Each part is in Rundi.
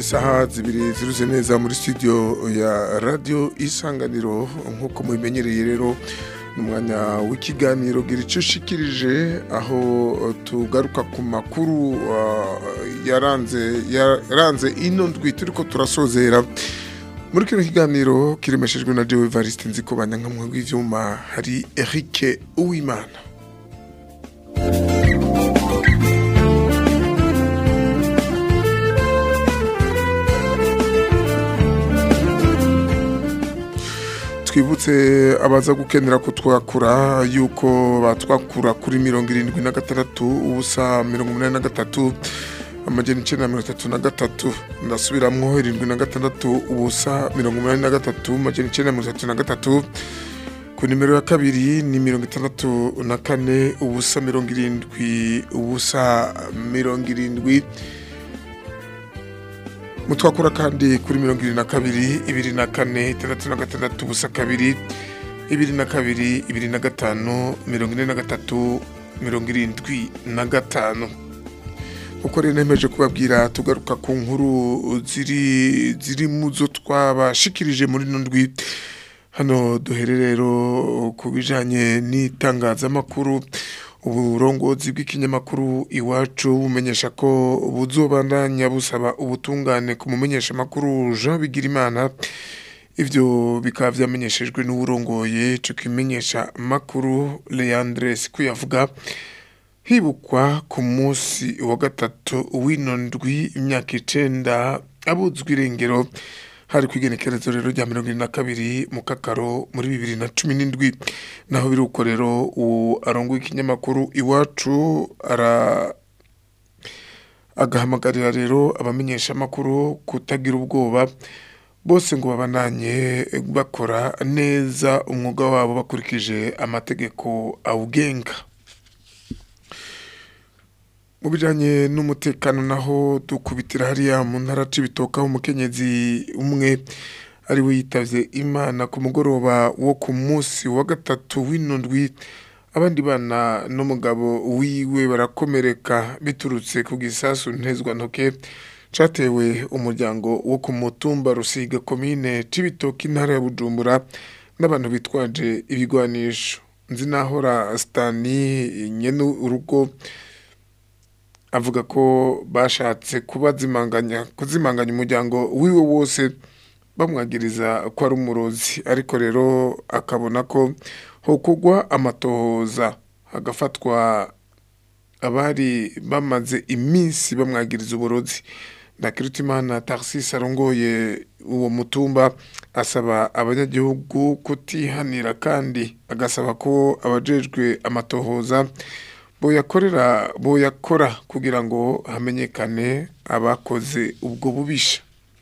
isaha zibiri ziruze neza muri studio ya radio isanganiro nk'uko mubimenyereye rero umwanya w'ikiganiro gira icyo ushikirije aho tugaruka ku makuru uh, yaranze yaranze ino ndwi turiko turasozera muri kino kiganiro kiremeshejwe na Jewe Evariste nziko banyankamwe w'ivyuma hari Eric Uwimana twibutse abaza gukenera kutwakura yuko batwakura kuri mirongo irindwi na gatandatu ubusa mirongo umunani na gatatu amajana icenda na mirongo itatu na gatatu ndasubiramwo irindwi na gatandatu ubusa mirongo umunani na gatatu amajana icenda na mirongo itatu na gatatu ku nimero ya kabiri ni mirongo itandatu na kane ubusa mirongo irindwi ubusa mirongo irindwi mutwakura kandi kuri mirongo irindwi na kabiri ibiri na kane itandatu na gatandatu ubusa kabiri ibiri na kabiri ibiri na gatanu mirongo ine na gatatu mirongo irindwi na gatanu uko rero nemeje kubabwira tugaruka ku nkuru ziri ziri mu zo twabashikirije muri ino ndwi hano duhere rero ku bijanye n'itangazamakuru uburongozi bw'ikinyamakuru iwacu bumenyesha ko buzobandanya busaba ubutungane ku mumenyesha makuru Jean Bigirimana ivyo bikaba vyamenyeshejwe n'uburongoye ico kimenyesha makuru Leandre Sikuyavuga hibukwa ku munsi wa gatatu w'ino ndwi imyaka icenda abuzwa irengero hari kwigenekerezo rero rya mirongo irindwi na kabiri mu kakaro muri bibiri na cumi n'indwi naho biri uko rero uwo arongoye ikinyamakuru iwacu ara agahamagarira rero abamenyesha amakuru kutagira ubwoba bose ngo babananye bakora neza umwuga wabo bakurikije amategeko awugenga mu bijanye n'umutekano naho dukubitira hariya mu ntara c'ibitoka umukenyezi umwe ari we yitavye imana ku mugoroba wo ku munsi wa gatatu w'ino ndwi abandi bana n'umugabo wiwe barakomereka biturutse ku gisasu ntezwa ntoke catewe umuryango wo ku mutumba rusiga komine c'ibitoki intara ya bujumbura n'abantu bitwaje ibigwanisho nzi nahora stani nyene urugo avuga ko bashatse kubazimanganya kuzimanganya umuryango wiwe wose bamwagiriza ko ari umurozi ariko rero akabona ko hokugwa amatohoza hagafatwa abari bamaze iminsi bamwagiriza uburozi Ndakirutimana Tarsis arongoye uwo mutumba asaba abanyagihugu kutihanira kandi agasaba ko abajejwe amatohoza boyakorera boyakora kugira ngo hamenyekane abakoze ubwo bubisha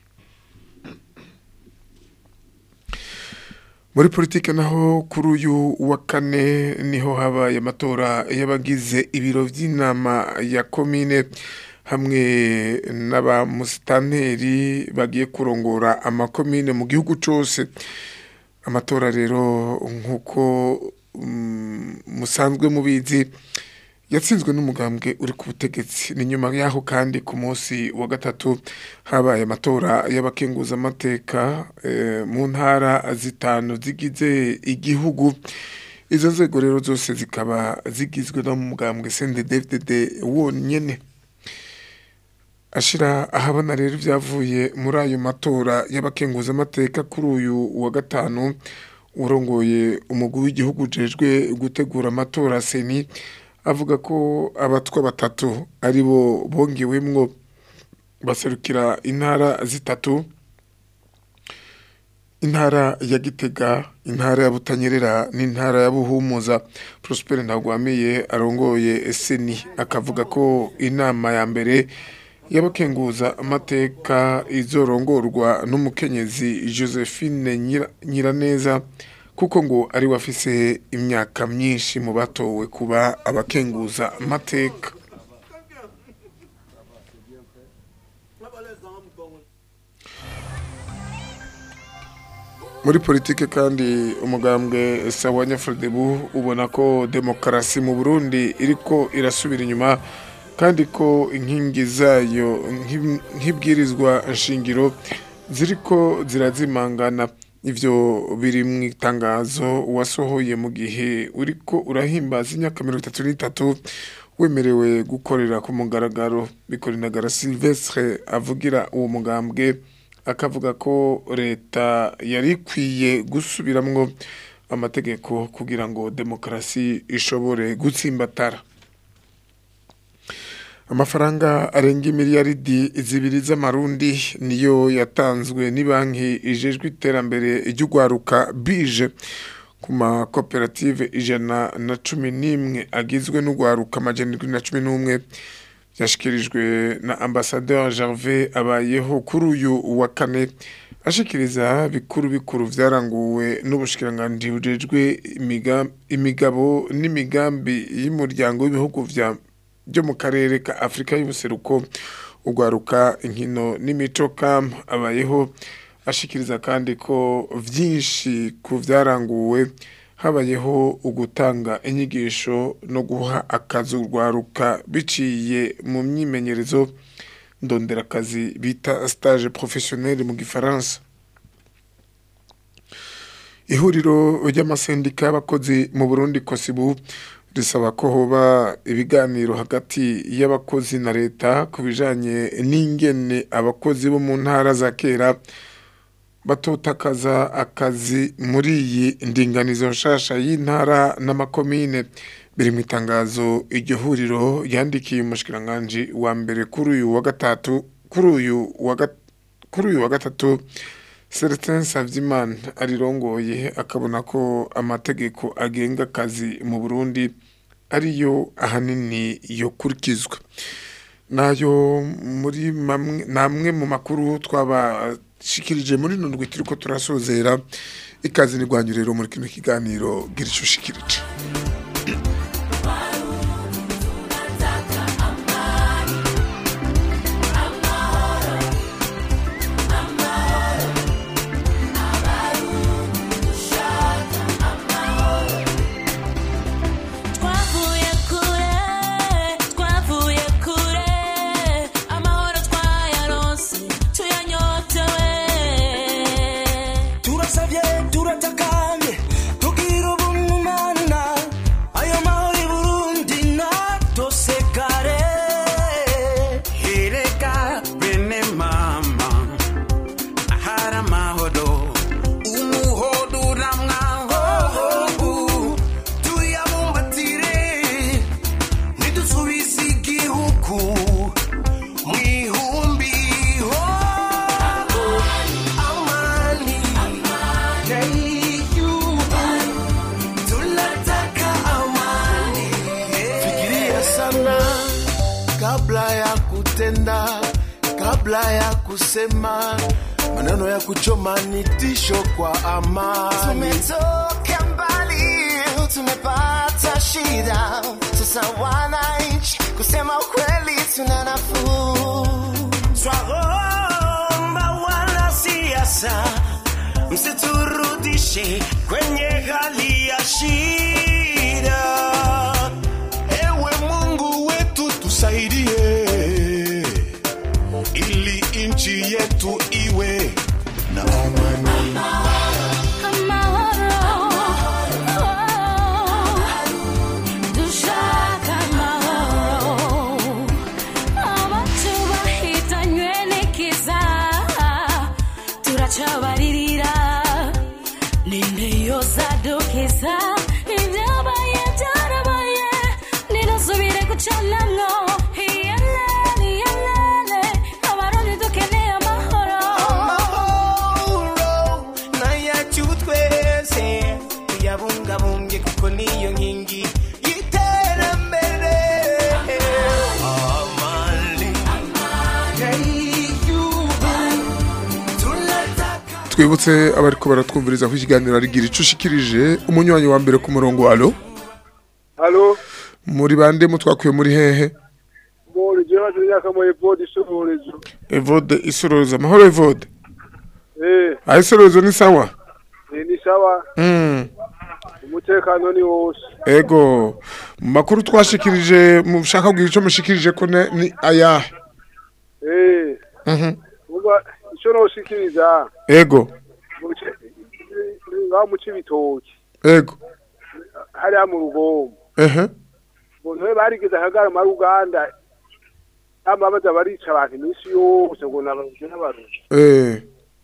muri politike naho kuri uyu wa kane niho habaye amatora y'abagize ibiro by'inama ya komine hamwe n'abamusitanteri bagiye kurongora amakomine mu gihugu cyose amatora rero nk'uko musanzwe mubizi yatsinzwe n'umugambwe uri ku butegetsi ni nyuma yaho kandi ku munsi wa gatatu habaye amatora y'abakenguzamateka mu ntara zitanu zigize igihugu izo nzego rero zose zikaba zigizwe no mu mugambwe CNDD-FDD wonyene ashira ahabona rero ibyavuye muri ayo matora y'abakenguzamateka kuri uyu wa gatanu urongoye umugwi w'igihugu ujejwe gutegura amatora seni avuga ko abatwa batatu ari bo bongewemwo baserukira intara zitatu intara ya gitega intara ya butanyerera n'intara ya buhumuza prospere ntagwamiye arongoye seni akavuga ko inama ya mbere y'abakenguza amateka izorongorwa n'umukenyezi josephine nyiraneza kuko ngo ari we afise imyaka myinshi mu batowe kuba abakenguza amateka muri politike kandi umugambwe sawa nyafurudebu ubona ko demokarasi mu burundi iriko irasubira inyuma kandi ko inkingi zayo nk'ib- nk'ibwirizwa nshingiro ziriko zirazimangana ivyo biri mu itangazo wasohoye mu gihe uriko urahimbaza imyaka mirongo itatu n'itatu wemerewe gukorera ku mugaragaro bikorinagara silvestre avugira uwo mugambwe akavuga ko leta yari ikwiye gusubiramwo amategeko kugira ngo demokarasi ishobore gutsimbatara amafaranga arenga imiliyaridi zibiri z'amarundi niyo yatanzwe banki ijejwe iterambere ry'ugwaruka bije ku makoperative ijana na cumi n'imwe agizwe n'ugwaruka amajana indwi na cumi n'umwe byashyikirijwe na ambasaderi Gervais abayeho kuri uyu wa kane ashikiriza bikuru bikuru byaranguwe n'ubushikiranganji bujejwe imiga- imigabo n'imigambi y'umuryango w'ibihugu vya byo mu karere ka Afrika y'ubuseruko ugwaruka inkino n'imico kam abayeho ashikiriza kandi ko vyinshi ku vyaranguwe habayeho ugutanga inyigisho no guha akazi urwaruka biciye mu myimenyerezo ndonderakazi bita stage professionnel mu gifaransa ihuriro ry'amasendika y'abakozi mu Burundi kosibu risaba ko hoba ibiganiro hagati y'abakozi na leta ku bijanye n'ingene abakozi bo mu ntara za kera batotakaza akazi muri iyi ndinganizo nshasha y'intara n'amakomine biri mu itangazo iryo huriro yandikiye umushikiranganji wa mbere kuri uyu wa gatatu kuri uyu wa gat- kuri uyu wa gatatu Celestin Savyimana arirongoye akabona ko amategeko agenga akazi mu Burundi ariyo ahanini yokurikizwa nayo muri mamwe namwe mu makuru twabashikirije muri nundwi turiko turasozera ikazi ni rwanyu rero muri kino kiganiro gira ico ushikirije Twavuye kure, twavuye kure, amahoro twayaronse, tuyanyotewe. turasabye turatakanye tugira ubumana ayo mahoro i burundi natosekare hireka bene mama ahari amahoro umuhodo uramwahobu tuyabumbatire ntidusubize igihugu mu ihumbi ho amani tunataka amani fikiria sana kabla ya kutenda kabla ya kusema maneno ya kuchoma ni tisho kwa amani Tumetoka mbali, tumepata shida, sasa wananchi, kusema ukweli tuna nafuu. Twaomba wanasiasa msiturudishe kwenye hali ya shida. Ewe Mungu wetu tusaidie, ili nchi yetu iwe na amani. Dushaka amahoro, abacu bahitanywe n'ikiza, turacabaririra ninde yozadukiza ibyabaye byarabaye ntirasubire gucanamwo iyelele iyelele abarundi dukeneye amahoro amahoro nayacu twese tuyabungabunge kuko niyo nkingi y'iterambere amani y'igihugu tunataka twibutse abariko baratwumviriza ko ikiganiro ari gira ico ushikirije umunywanyi wa mbere ku murongo alo Halo, muri bande mutwakuye muri hehe muri jewe hajuru imyaka mu Evode ishoborezo. Evode isoroza amahoro Evode Eh, aho isorozo ni sawa eh, ni sawa. Mm. umutekano ni wose ego mu makuru twashikirije mushaka kugira icyo mushikirije ko ne- ni ayahe eh Mhm. uba icyo noshikiriza ego mu bice- ngaho mu cibitoki ego hariya mu rugombo ehe umuntu we barigeze akagarama ari uganda ama baza barica abantu iminsi yose ngo nabaruzi n'abaruzi eh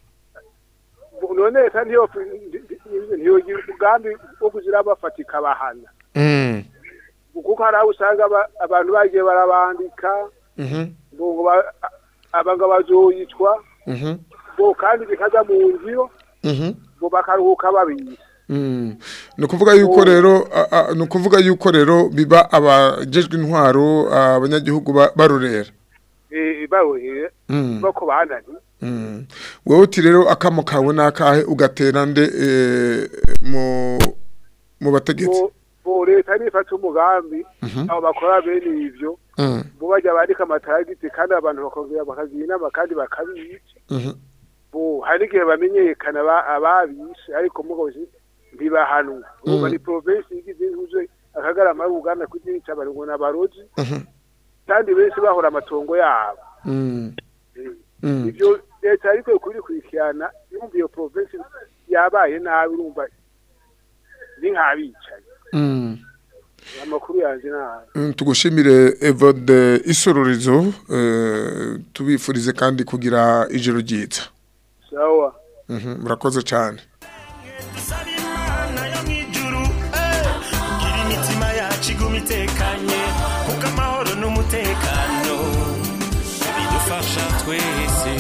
none leta ntiyo ntiyogira umugambi wo kuzira bafata ikabahana mm kuko hari aho usanga aba- abantu bagiye barabandika mhm ngo ba- aba ngo bazoyicwa mhm ngo kandi bikaza mu ngiro mhm ngo bakaruhuka babise Mm. ni ukuvuga yuko rero a- a- ni ukuvuga yuko rero biba abajejwe intwaro abanyagihugu ba- barorera Eh, baroheye Mm. bako banani Mm. wowe uti rero akamo kawe nakahe ugatera nde eh, mu mu bategetsi bo bo leta nifata umugambi abo bakora bene ivyo Mm. bo bajya bandika amatagiti kandi abantu bakongera bakagira inama kandi bakabica Mhm. bo hari n'igihe bamenyekana aba- ababishe ariko mugabo si- ntibahanwa urumva ni provinsi igize ihuze akagarama ari uganda kuzica bari ngo n'abarozi Mhm. kandi benshi bahora amatongo yabo Mm. Eh, Mm. ivyo leta ariko kurikurikirana yumva iyo provinsi yabaye nabi urumva ni nk'abicaye Mm. amakuru yanje nabi Mm, tugushimire Evode isororizo eh, tubifurize kandi kugira ijoro ryiza sawa Mhm, murakoze cyane dusaba imana yo mu ijuru eh, kugira imitima yacu iguma itekanye kuko amahoro n'umutekano bidufasha twese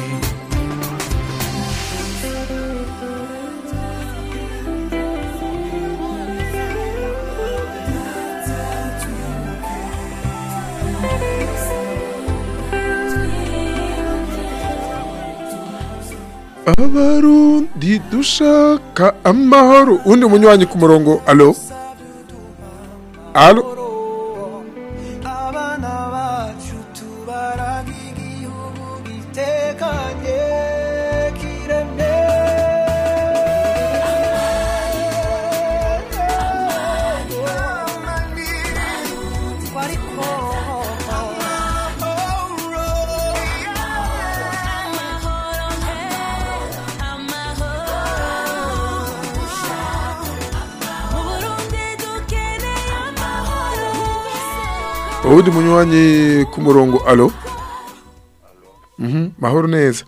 abarundi dushaka amahoro undi munywanyi ku murongo alo alo abana bacu tubaraga igihugu gitekanye kiremye ariko uwundi munywanyi ku murongo alo Mhm, mahoro neza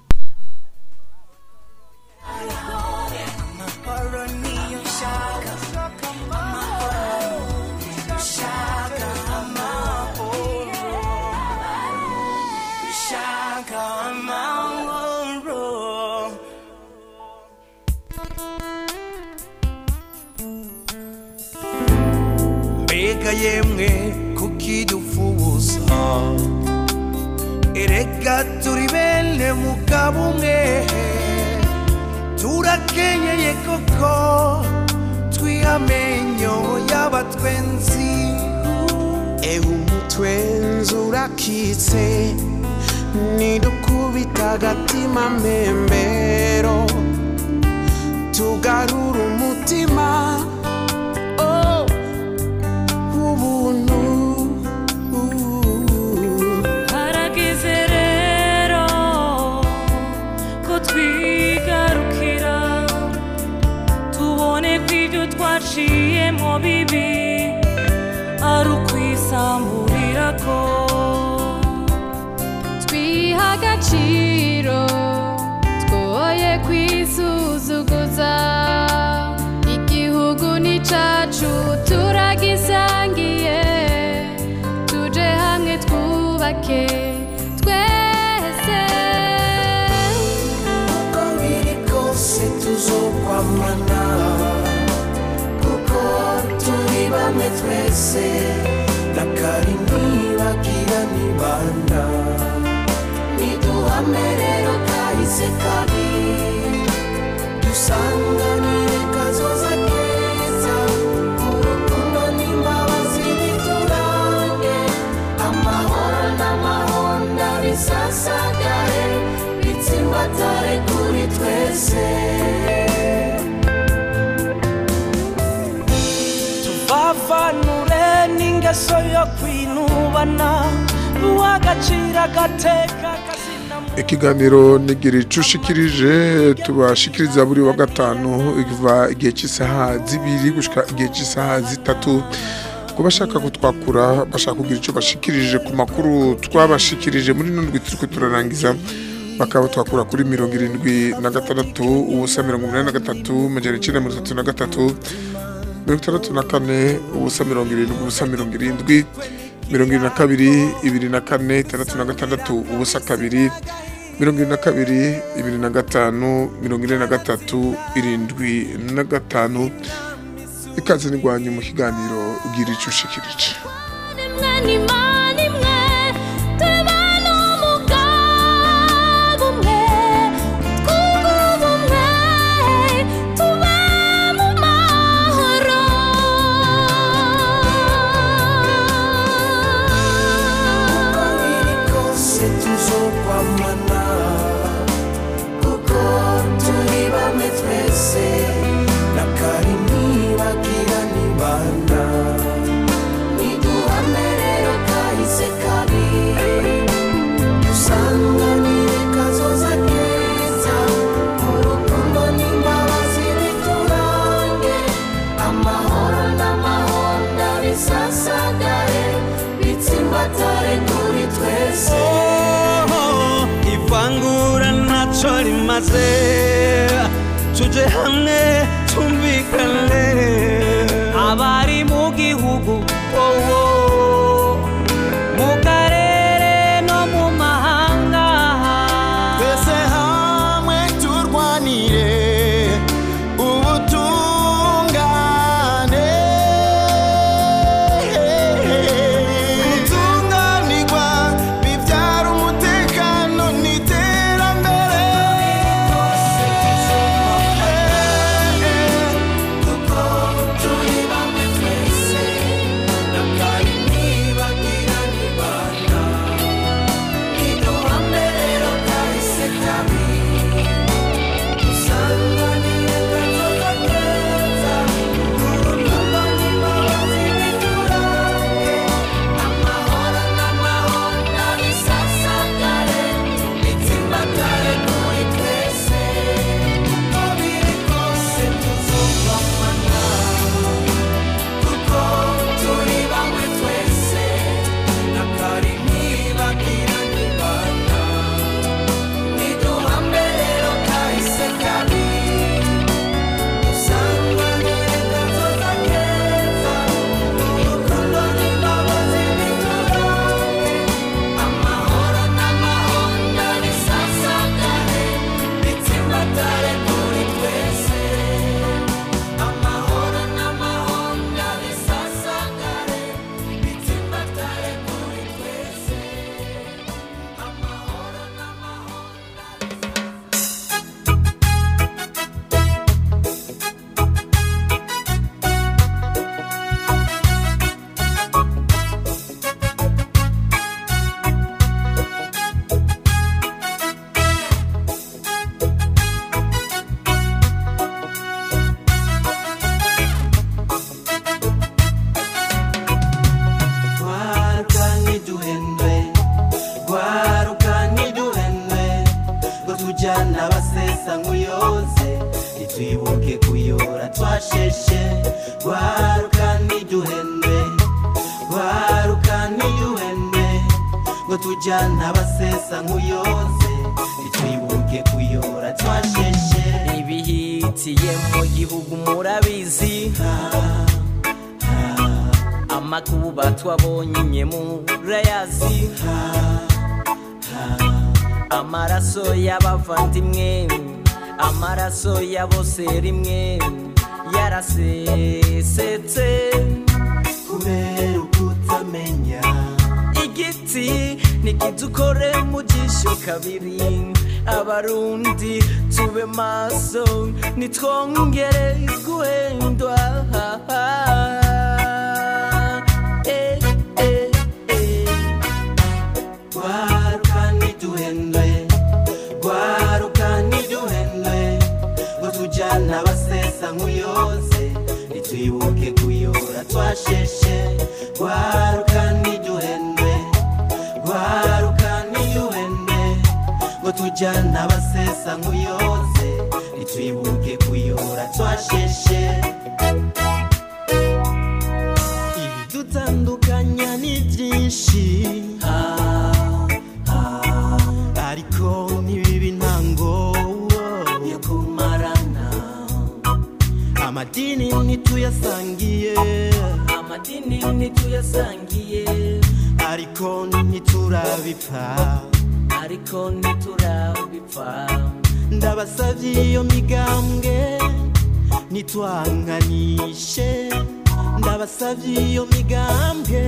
mbega yemwe kukidufuza erega turi bene mugabo umwe turakenyeye koko twihamenyo y'abatwenzi ewe umutwenzi urakitse nidukubita agatima mbembero tugarura umutima oh. ubuntu harageze rero ko twigarukira tubone ko ibyo twaciyemo bibi ari ukwisamburira ko twiha agaciro twoye kwisuzuguza igihugu ni cacu turagisangiye tuje hamwe twubake twese uko biri kose tuzokwamana kuko turi bamwe twese nakari ntibagira nibanda niduhame rero kahise kabi dusanganire kazoza keza urukundo n'imbabazi biturange amahoro n'amahonda bisasagare bitsimbatare kuri twese ingeso yo kwinubana uwagacira agateka kazina mu ikiganiro nigira icushikirije tubashikiriza buri wa gatanu iva igihe cy'isaha zibiri gushika igihe cy'isaha zitatu ku bashaka kutwakura bashaka kugira icyo bashikirije ku makuru twabashikirije muri nundwi turiko turarangiza bakaba twakura kuri mirongo irindwi na gatandatu ubusa mirongo umunani na gatatu majana icenda mirongo itatu na gatatu mirongo itandatu na kane ubusa mirongo irindwi ubusa mirongo irindwi mirongo irindwi na kabiri ibiri na kane itandatu na gatandatu ubusa kabiri mirongo irindwi na kabiri ibiri na gatanu mirongo ine na gatatu irindwi na gatanu ikaze nirwanye mu kiganiro ugira icyo ushikirije nimwe n'imana imwe tubana umugabo umwe twunga ubumwe tube mu mahoro uko biri kose tuzokwamana kuko turi bamwe twese na kari ntibagira nibana niduhame rero kahise kabi dusanganire kazoza keza urukundo n'imbabazi biturange amahoro n'amahonda bisasagare bitsimbatare kuri twese Oh, ivangura ntacyo rimaze tuje hamwe tumvikane abari mu gihugu wowo mu karere no mu mahanga twese hamwe turwanire ubutungane gutunganirwa bibyara umutekano n'iterambere kuko turi bamwe twese na kari ntibagira nibana niduhame rero kahise kabi dusanganire kazoza keza urukundo n'imbabazi biturange amahoro n'amahonda bisasagare bitsimbatare kuri twese uko biri kose tuzubahana kuko turi bamwe twese na kari ntibagira nibana niduhame rero kahise kabi dusanganire kazoza keza urukundo n'imbabazi biturange amahoro n'amahonda bisasagare bitsimbatare kuri twese amahoro n'amahonda bisasagare bitsimbatare kuri twese amahoro n'amahonda Gwaruka ntiduhendwe Gwaruka ntiduhendwe Ngo tujyana abasesa nk'uyoze Ntitwibuke kuyora twasheshe Gwaruka ntiduhendwe Gwaruka ntiduhendwe Ngo tujyana abasesa nk'uyoze Ntitwibuke kuyora twasheshe ibihitiye mu gihugu murabizi amakuba twabonye murayazi amaraso y'abavandimwe amaraso ya bose rimwe yarasesetse kubera ukutamenya igiti nikidukore mu jisho kabiri abarundi tube maso nitwongere guhendwa Eh, eh, eh. Gwaruka ntiduhendwe Gwaruka ntiduhendwe Ngo tujyana abasesa nk'uyoze Ntitwibuke kuyora twasheshe Gwaruka gwaruka ntiduhende ngo tujyana abasesa nk'uyoze ntitwibuke kuyora twasheshe ibidutandukanya ni byinshi ariko ntibibe intango yo kumarana amadini ntituyasangiye amadini ntituyasangiye ariko ntiturabipfa ariko ntiturabipfa ndabasavye iyo migambwe nitwanganishe ndabasavye iyo migambwe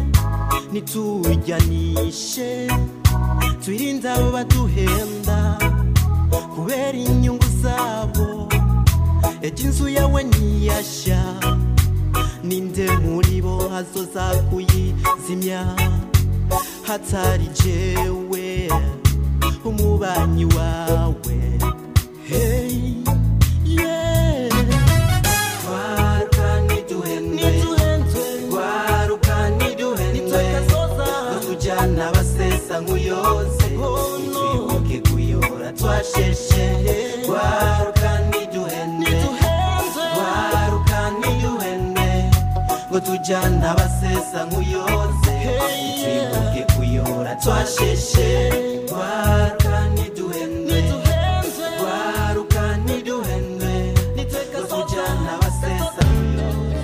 nitujyanishe twirinde abo baduhenda kubera inyungu zabo ejo inzu yawe ntiyashya ninde muri bo azoza kuyizimya hatari jewe umubanyi wawe hey, yeah. Gwaruka ntiduhendwe Gwaruka ntiduhendwe ngo tujyana abasesa nk'uyoze ntitwibuke kuyora twasheshe Gwaruka ntiduhendwe Gwaruka ntiduhendwe ngo tujyana abasesa nk'uyoze ntitwibuke kuyora twasheshe Gwaruka ntiduhendwe Gwaruka ntiduhendwe ngo tujyana abasesa nk'uyoze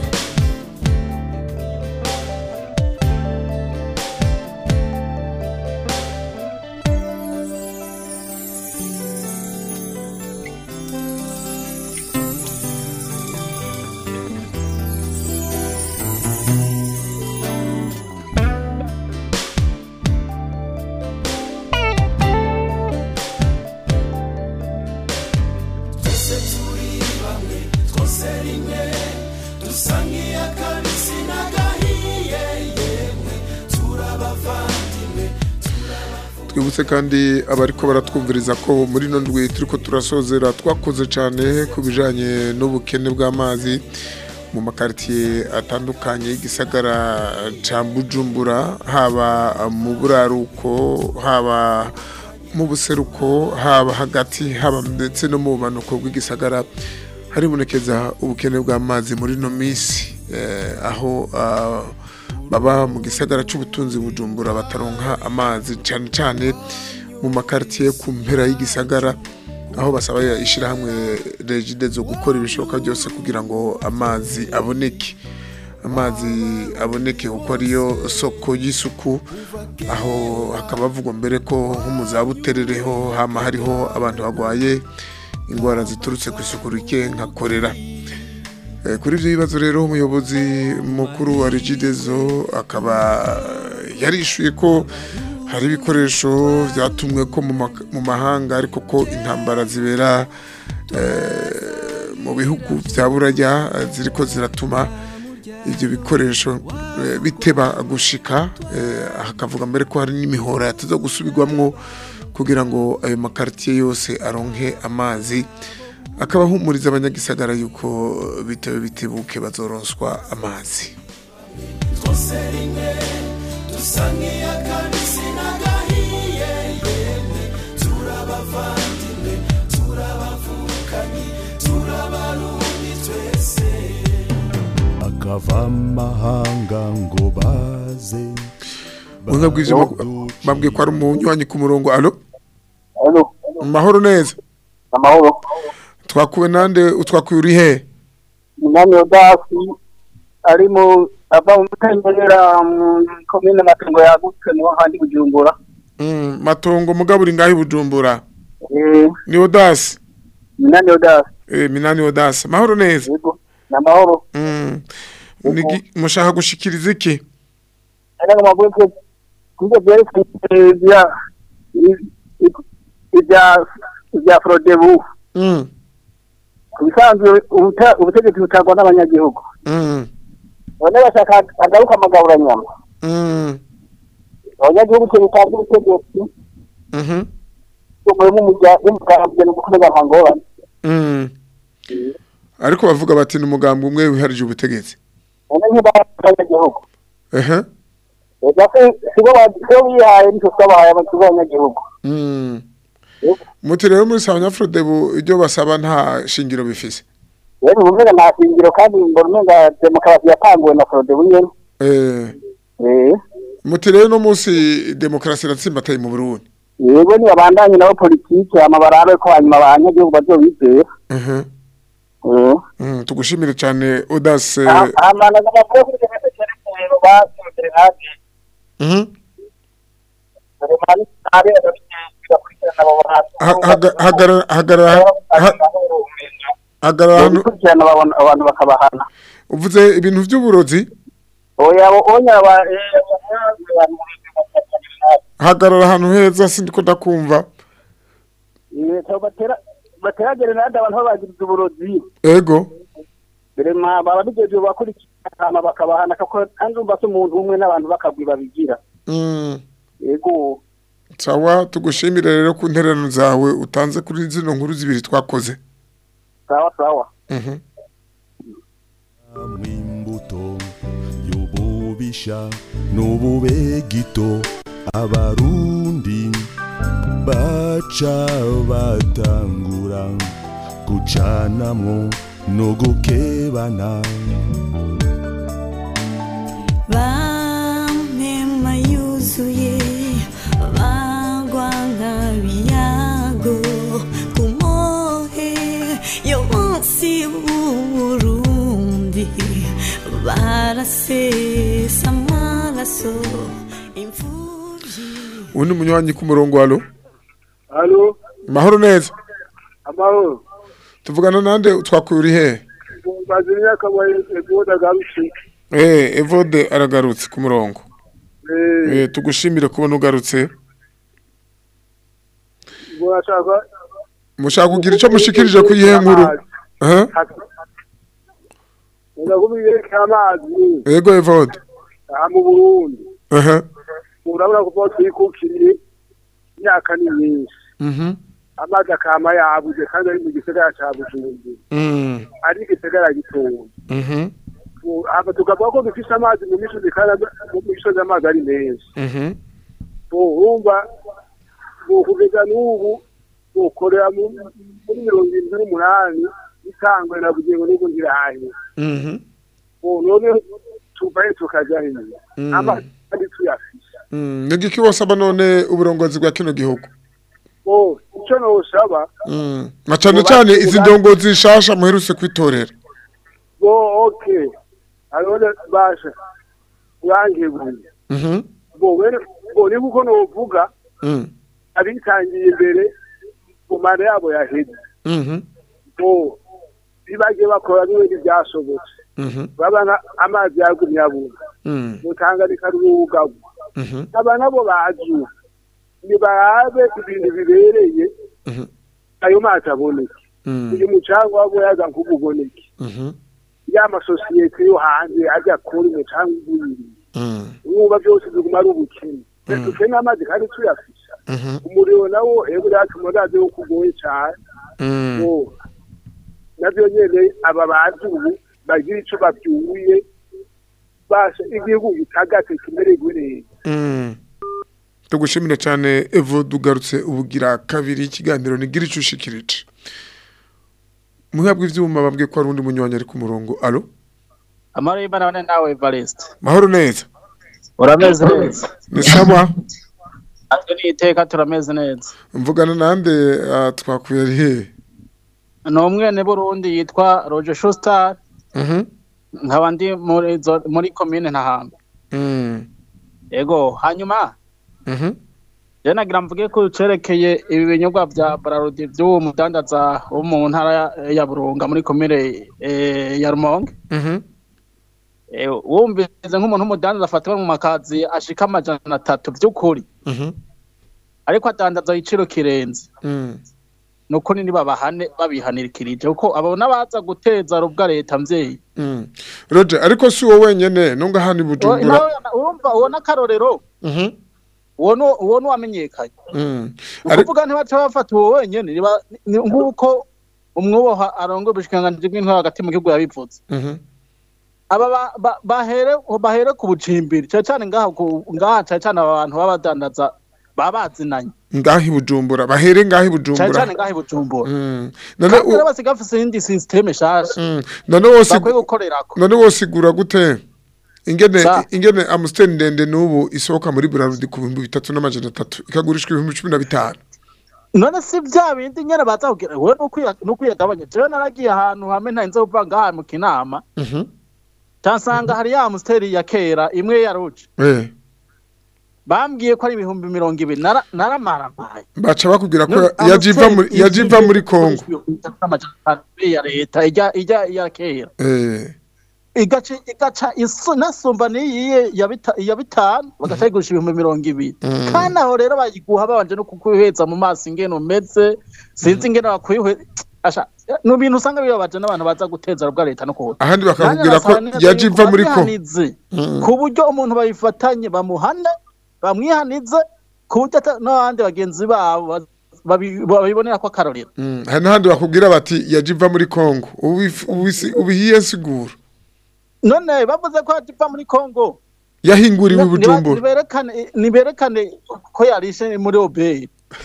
twese turi bamwe twose rimwe dusa nk'iy'akabisi n'agahiye yemwe turabavandimwe twibutse kandi abariko baratwumviriza ko muri ino ndwi turiko turasozera twakoze cyane ku bijanye n'ubukene bw'amazi mu makaritiye atandukanye y'igisagara ca Bujumbura haba mu buraruko haba mu buseruko haba hagati haba ndetse no mu bumanuko bw'igisagara haribonekeza ubukene bw'amazi muri ino minsi eh, aho ah, baba mu gisagara cy'ubutunzi bujumbura bataronka amazi cyane cyane mu makaritiye ku mpera y'igisagara aho basaba ishyirahamwe regide zo gukora ibishoboka byose kugira ngo amazi aboneke amazi aboneke kuko ariyo soko y'isuku aho hakaba havugwa mbere ko nko mu za buterereho hama hariho abantu barwaye indwara ziturutse ku isuku rike nka korera Eh, kuri ibyo bibazo rero umuyobozi mukuru wa regidezo akaba yarishuye ko hari ibikoresho byatumwe ko mu mak- mu mahanga ariko ko intambara zibera eh, mu bihugu bya buraya eh, ziriko ziratuma ibyo bikoresho eh, biteba gushika eh, hakavuga mbere ko hari n'imihora yateza gusubirwamwo kugira ngo ayo makaritiye yose aronke amazi akaba ahumuriza abanyagisagara yuko bitewe bitebuke bazoronswa amazi twose rimwe dusa nk'iy'akabisi n'agahiye yemwe turabavandimwe turabavukanyi turabarundi twese akava amahanga ngo baze Bunga bw'ivyo bab- babwiye ko ari umunywanyi ku murongo alo Alo, mahoro neza amahoro. twakuwe nande utwakuye uri he Minani Odasi ari mu ava mu Mutendera mu komine Matongo yagutse niho handi Bujumbura. Mm, matongo mugabo uri ngaho i bujumbura Eh, ni odasi Minani Odasi. eh, minani odasi mahoro neza Yego, namahoro. Mm. Nigi- mushaka gushikiriza iki Ana kama bweke kuja vyerekeye vya ibya ibya Frodebu. Mm. Kubisanzwe ubuta- ubutegetsi butangwa n'abanyagihugu. Mm. Bone bashaka agaruka amagabura nyama. Mm. Abanyagihugu cyo bitanga ubutegetsi Mhm. umwe mu mujya umugambwe no gukomeza nkangora. Mm. ariko bavuga bati ni umugambi umwe wiharije ubutegetsi None nk'abanyagihugu ehe ega se sibo ba- sibo bihaye nitwe twabahaye abakiza abanyagihugu Mm. muti rero muri sabanyafurodebu ibyo basaba nta shingiro bifise rero ubumenga nta shingiro kandi mbona umenga demokarasi yatanguwe na forodebu nyene Eh, Eh, muti rero no munsi demokarasi iratsimbataye mu burundi yego nibabandanye nabo politiki hama barabe ko hanyuma abanyagihugu bazobizera Mhm. Eh. Mm, tugushimire cyane odase amana n'amakuru kuri jenoside cyerekeye basohokere hanze Mhm. dore mani nabe bakurikirana abo bantu Ha- haga- hagara- hagara- ha- hagarara hano bakurikirana babona abantu bakabahana uvuze ibintu by'uburozi oya onya aba hagarara ahantu heza sindiko ndakumva batera batera gerenade abantu babagiriza uburozi ego dore ma baba bigeje bakurikirana bakabahana kuko kandi umva se umuntu umwe n'abantu bakagwi babigira Mm. yego sawa tugushimire rero ku ntererano zawe utanze kuri zino nkuru zibiri twakoze sawa sawa Mhm. imbuto y'ububisha n'ubube gito abarundi baca batangura gucanamwo no gukebana Bamema yuzuye bagwa nk'abiyago ku mohe yo munsi w'uburundi barasesa amaraso imfubyi ubu ni umunywanyi ku murongo walo halo mahoro neza amahoro tuvugana nande twakuye uri hehe maze imyaka egoda garutse eh evode aragarutse ku murongo eh eh tugushimire kubona ugarutse murashaka mushaka kugira icyo mushikirije ku yihe nkuru eh ndakubwiye ko amazi ego evode aha mu Burundi eh urabona ko twikukiriye imyaka ni myinshi mhm amazi akama yabuze kandi ari mu gisagara cya Bujumbura mm ari igisagara gitoya mhm hama tukavuga ko dufise amazi mu misozi kandi mu misozi amazi ari menshi mhm urumva ngo kugeza n'ubu ukorera mu- muri mirongo irindwi n'umunani itangwe na bugingo n'ubu ntirahe mhm none tuvaye tukaja hino Mm. amazi kandi tuyafise mm nigiki wasaba none uburongozi bwa kino gihugu bo icyo nosaba mm na cyane cyane izi ndongozi zishasha muherutse kwitorera bo okay arone basha urangebuye mhm bo wene bo ni kuko novuga mm abitangiye imbere mu manda yabo yaheze mhm bo bibagiye bakora n'ibindi byasobotse mhm babana amazi yagumye abura mm mutanganika rw'ubugabo mhm aba nabo bazi nibarabe ibintu bibereye mhm ayo mazi aboneke mm uyu mucanga wabo yaza nk'ububoneke mhm ya masosiyete yo hanze ajya kuri umucanga ugwiriye mm umwuba byose biguma ari ubukene dukeneye amazi kandi tuyafisha mhm umuriro nawo ego yatuma urazi wo kugoye cyane mm Oh. navyo nyene aba bazi ubu bagira ico bavyuye basha igihugu gitagate kimererwe neza Mm. tugushimire cyane evo dugarutse ubugira kabiri ikiganiro nigira icyo ushikirije muhabwa ivyuma babwiye ko hari undi munywanyi ari ku murongo alo amahoro y'imana bane nawe evariste mahoro neza urameze neza ni sawa natwe ni iteka turameze neza mvugana nande ah, twakuye ari hehe ni umwene burundi yitwa roger shustar Mhm. nkaba ndi muri zo- muri komine ntahamba Mm. yego hanyuma Mhm. je nagira mvuge ko cerekeye ibi binyobwa vya bararudi vy'uwo mudandaza wo mu ntara ya- ya burunga muri komine eh, ya rumonge Mhm. Eh, wumvise nk'umuntu w'umudandaza afatiwe mu makazi ashika amajana atatu vy'ukuri Mhm. ariko adandaza igiciro kirenze Mm. ni ukuri ntibabahane babihanirikirije kuko abo n'abaza guteza rubwa leta mvyeyi Mm. Roger ariko si wowe wenyene nunga hano i Bujumbura nawe urumva uwo n'akarorero Mhm. uwo ni uwo ni uwamenyekanye Mm. ni ukuvuga ntibaca bafata uwo wenyene niba- ni nk'uko umwubaha arongoye ubushikiranganji bw'intwaro hagati mu gihugu yabivuze Mhm. aba ba- ba- bahere bahere ku bucimbiri cyane cyane ngaha ku- ngaha cyane cyane aba bantu baba badandaza baba bazinanye ngaho i bujumbura bahere ngaho i cyane bujumbura cyane ngaha i bujumbura Mm. none kandi u- rero basiga bafise iyindi sisiteme nshasha none wose bakwiye gukorerako none wose igura gute ingene Sa. ingene amusiteri ndende n'ubu isohoka muri burarudi ku bihumbi bitatu n'amajana atatu ikagurishwa ibihumbi cumi na bitanu none si bya bindi nyene baza kugira we nukwiyagabanya jewe naragiye ahantu hamwe ntarinze kuva ngaha mu kinama Mhm. cansanga hari ya amusiteri ya kera imwe ya ruje Eh, bambwiye ko ari ibihumbi mirongo ibiri nara- naramaramaye baca bakubwira ko None yajiva muri Amstel yajiva izwi muri ko Kongo ibihumbi bitatu n'amajana atanu ya leta ijya ijya iya kera eh igaca igaca isu nasumba n'iyiye ya bita- ya bitanu bagaca yigurisha ibihumbi mirongo ibiri Mm. kandi aho rero bayiguha babanje no kukwiheza mu maso ingene umeze sinzi ingene bakwihe asha ni ibintu usanga bibabaje n'abantu baza guteza rubwa leta no kuhura ahandi bakakubwira ko yajiva muri Kongo Mm. ku buryo umuntu babifatanye bamuhane bamwihanize ku buryo ata- n'abandi bagenzi babo ba- babi- babibonera ko akarorero Mm, hari n'ahandi bakubwira bati yajiva muri Kongo Ubif- ubisi- ubihiye sigura none bavuze ko yajiva muri kongo yahinguriwe i Niba- bujumbura niberekane niberekane ko yarishe muri obere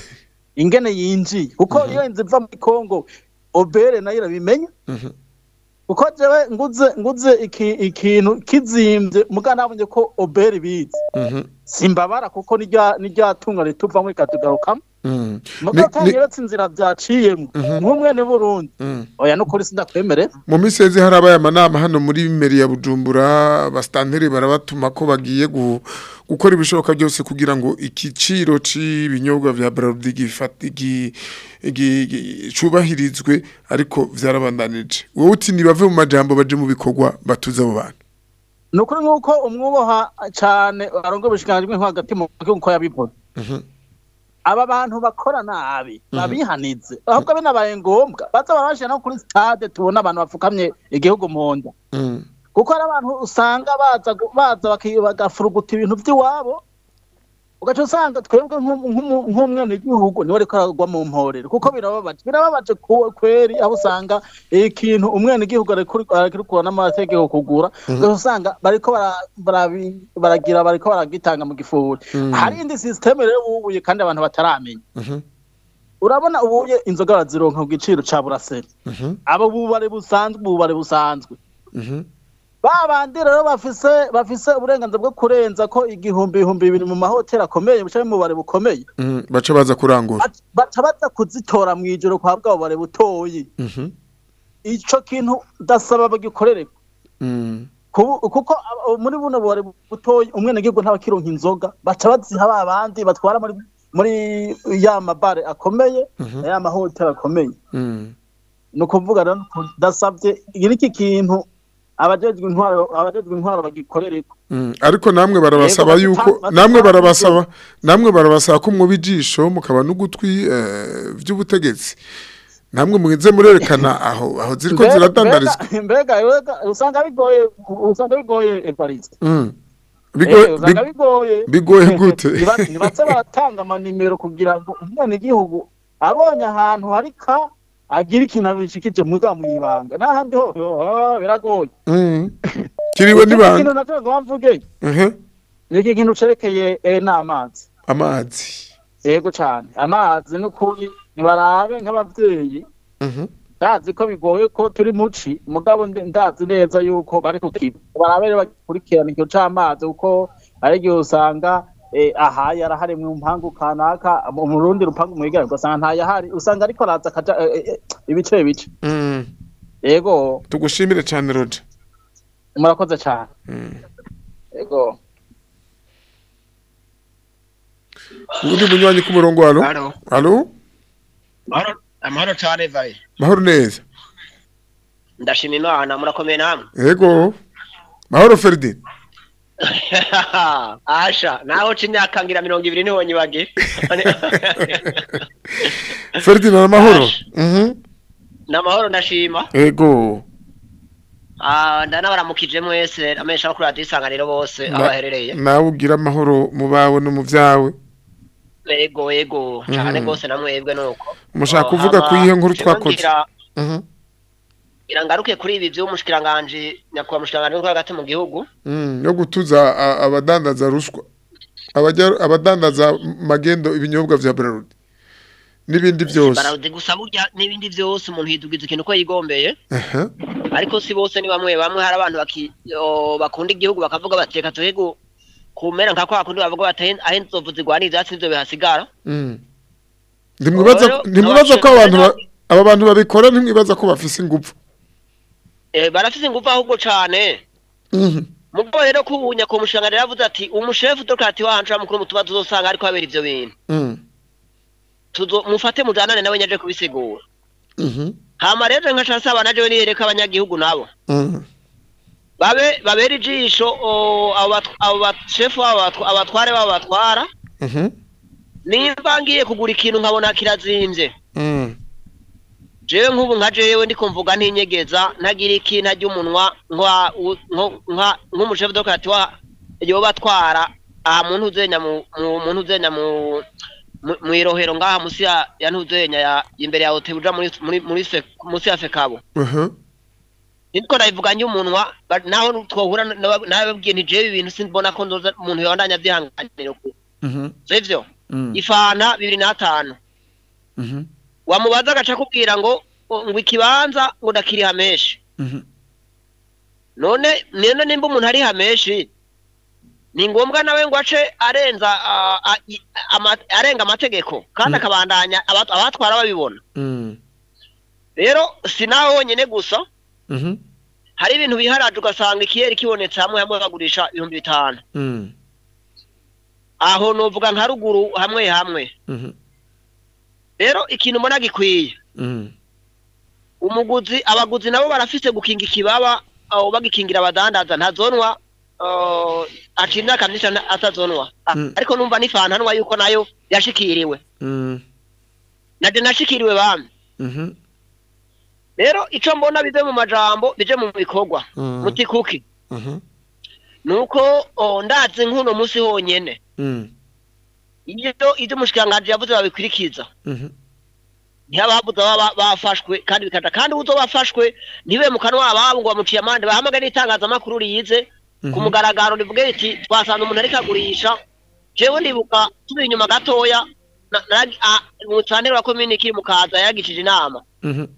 ingene yinjiye kuko iyo inzu iva muri kongo obere nayo irabimenya Mhm. kuko jewe nguze nguze iki, ikintu kizimbye muga nabonye ko obere bizi Mhm. simbabara kuko nirya nirya tunga rituvamo ikatugarukamo Mm. muga Ni- kandi ni- rero inzira byaciyemo nk'umwene Burundi Mm. oya nukuri sindakwemerera mu minsi yeze harabaye amanama hano muri meri ya bujumbura abasitanteri barabatuma ko bagiye gu- gukora ibishoboka byose kugira ngo igiciro cy'ibinyobwa vya braludi gifate gi- gi- gi- cubahirizwe ariko vyarabandanije wowe uti nibave mu majambo baje mu bikorwa batuze abo bantu ni ukuri nk'uko umwubaha cyane arongo ubushikiranganji bw'intwaro hagati mu gihugu ko yabivuze Mhm. aba bantu bakora nabi babihanize ahubwo binabaye ngombwa baza barabashira no kuri stade tubona abantu bapfukamye igihugu mu nda Mm. kuko hari abantu usanga baza gu- baza baki- bagafuruguta ibintu by'iwabo ugaca usanga twebwe nk'umu- nk'umu- nk'umwenegihugu niwe ariko aragwa mu mporero kuko birababaje birababaje ku- kweri aho usanga ikintu umwenegihugu arikura n'amategeko kugura ugaca usanga bariko bara- barabi- baragira bariko baragitanga mu gifuri Mm. hari indi sisiteme rero bubuye kandi abantu bataramenya Mhm. urabona ubuye inzoga barazironka ku giciro ca buraseri Mhm. abo bubare busanzwe ububare busanzwe Mhm. ba bandi rero bafise bafise uburenganzira bwo kurenza ko igihumbi ibihumbi bibiri mu mahoteli akomeye buca mu bubare bukomeye Mm. baca baza kurangura Bac- baca baza kuzitora mu ijoro kwa bwa bubare butoyi Mhm. ico kintu ndasaba bagikorere Mm. Kubu- kuko aba- muri buno bubare butoyi umwenegihugu ntabakironka inzoga baca baziha ba bandi batwara muri muri ya mabare akomeye Mhm. ya mahoteli akomeye Mm. ni ukuvuga rero ko ndasabye iki kintu abajejwe intwaro abajejwe intwaro bagikorere Mm, ariko namwe barabasaba Yego, yuko batuta- namwe batuta- barabasaba namwe barabasaba ko mwoba ijisho mukaba n'ugutwi eh, vy'ubutegetsi namwe muze murerekana aho aho ziriko Mbega- ziradandarizwa mbega- mbega mbega usanga bigoye usanga bigoye Evariste Mm. Eh, Bigoye- usanga big- bigoye bigoye gute? Niba- nibatse baratanga amanimero kugira ngo umwenegihugu abonye ahantu hari ka agira ikintu abishikije muga mwibanga n'ahandi ho ho, biragoye Mm. kiriwe Ikindi n'ibanga kintu nacyo ngo mvuge Mhm. ni iki kintu cerekeye eh, n'amazi amazi yego cyane amazi n'ukuri nibarabe nk'abavyeyi Mhm. ndazi ko bigoye ko turi muci mugabo ndi- ndazi neza yuko bari kukiba barabe rero bakurikirana ikiyo c'amazi kuko ari igihe usanga eh, aha yarahari mu mpangu kanaka mu mu rundi rupangu mwigara ugasanga ntayahari usanga ariko araza akaja eh, eh, ibice bice Mm. yego tugushimire cyane Roger murakoze cyane Mm. yego ubundi munywanyi ku murongo halo Halo. halo Mahoro- amahoro cyane vaye mahoro neza ndashima imana murakomeye namwe yego mahoro Ferdinand asha naho uca imyaka ngira mirongo ibiri niho nyibage Ferdinand amahoro Mhm. ni amahoro ndashima yego Ah, ndanabaramukije mwese amesha kuri radiyo isanganiro bose aho Na- baherereye nawe ugira amahoro mu bawe no mu byawe yego yego cyane Mhm. rwose namwebwe nuko mushaka Oh, kuvuga hama, ku iyihe nkuru jewe twakoze ngira- Mhm. ngira ngaruke kuri ibi vy'umushikiranganji nyakubahwa mushikiranganji w'intwaro hagati mu gihugu Mm, yo gutuza a- abadandaza ruswa abajya abadandaza magendo ibinyobwa vya Bralud n'ibindi byose baraude gusa burya n'ibindi vyose umuntu yidugiza ikintu ko yigombeye aha ariko si bose ni bamwe bamwe hari abantu baki- o, bakunda igihugu bakavuga bati reka tuhe gu- kumera nka kwa kundi bavuga bati aho aho inzovu zigwanira ivyatsi nivyo bihasigara Mm. ntimwibaza Rero, ntimwibaza ko abashinzwe abantu ba- aba bantu babikora ntimwibaza ko bafise ingufu Eh, barafise ingufu ahubwo cane Mhm. mugabo rero kubunya ku mushinga rero yavuze ati umushefu dokati wanje mukuru mutuba tuzosanga ariko habera ivyo bintu Mm. tuzo mufate mujanane nawe nyaje kubisigura Mhm. hama rero nkaca nsaba naje nihereka abanyagihugu nabo Mhm. babe babera ijisho o, abo bat- abo bashefu abo batwa- abatware babo batwara Mhm. nimba ngiye kugura ikintu nkabona kirazimvye Mm. jewe nk'ubu nka jewe ndiko mvuga ntinyegeza ntagira iki ntarya umunwa nka u- nko- nka- nk'umushefu dokati wa yoba atwara aha mu ntuzenya mu mu- mu ntuzenya mu mu- mw'irohero ngaha musi ya ya ntuzenya ya imbere ya hotel uja muri muri muri fe musi ya fekabo Aha. nitwo ndabivuga njye umunwa ba- naho twohura naba- nababwiye nti jewe ibintu simbona ko nzoza umuntu yobandanya vyihanganira ku Mhm. sivyo Mm. ifana bibiri n'atanu Mhm. wamubaza agaca akubwira ngo ngo ikibanza ngo ndakiriha menshi Mhm. none none nimba umuntu ari hameshi ni ngombwa nawe ngo ace arenza ah, ah, i- ama- arenga amategeko kandi akabandanya aba- abatwara babibona Mm. rero si nawe wonyene gusa Mhm. hari ibintu biharaje ugasanga ikiyeri kibonetse hamwe hamwe bagurisha ibihumbi bitanu Mm. aho novuga nka ruguru hamwe hamwe Mhm. rero ikintu mbona gikwiye Mm. umuguzi abaguzi nabo barafise gukinga ikibaba aho bagikingira abadandaza ntazonwa uh, aca imyaka myinshi ata- atazonwa Ah, Mm. ariko numva nifantanwa yuko nayo yashikiriwe Mm. naje nashikiriwe bamwe Mhm. rero ico mbona bive mu majambo bije mu bikorwa Mm. muti kuki Mhm. nuko oh, ndazi nk'uno musi honyene Mm. iyo ivyo umushikiranganji yavuze babikurikiza Mhm. ntihababuza baba bafashwe kandi bikaja kandi uzo bafashwe ntibe mu kanwa ababo ngo bamuciye amande bahamagare n'itangazamakuru riyize ku mugaragaro rivuge riti twasanze umuntu ariko agurisha jewe ndibuka turi inyuma gatoya na- na- a- umusantere wa komini kiri mukaza yagishije inama Mhm.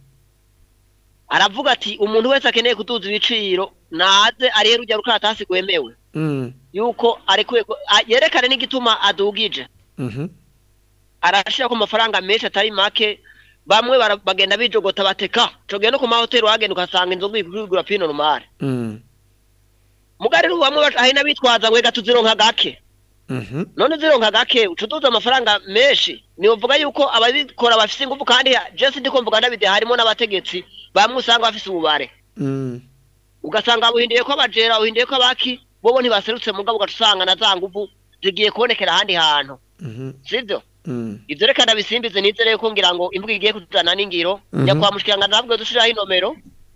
aravuga ati umuntu wese akeneye kuduza ibiciro naze arihe rujya rukaratasi rwemewe Mm. yuko arekuye ko- a- yerekane n'igituma adugije Mhm. arashira ko amafaranga menshi atari make bamwe bara- bagenda bijogota bateka cogenda no ku mahoteli wagenda ukasanga inzoga igura pino numare Mm. mugari bamwe baca- hari n'abitwaza ngo reka tuzironka gake Mhm. none uzironka gake uca uduza amafaranga menshi nivuga yuko ababikora bafise ingufu kandi jesi ndiko mvuga ndabide harimo n'abategetsi bamwe usanga bafise ububare Mm. ugasanga buhindiye ko abajera buhindiye ko abaki bobo ntibaserutse mugabo ugaca usanga na za nguvu zigiye kubonekera ahandi hantu Mhm. sivyo Mm. ivyo reka ndabisimbize nizere ko ngira ngo imvuga igiye kutuzana n'ingiro Mhm. nyakwa mushikiranganje ntabwo dushiraho inomero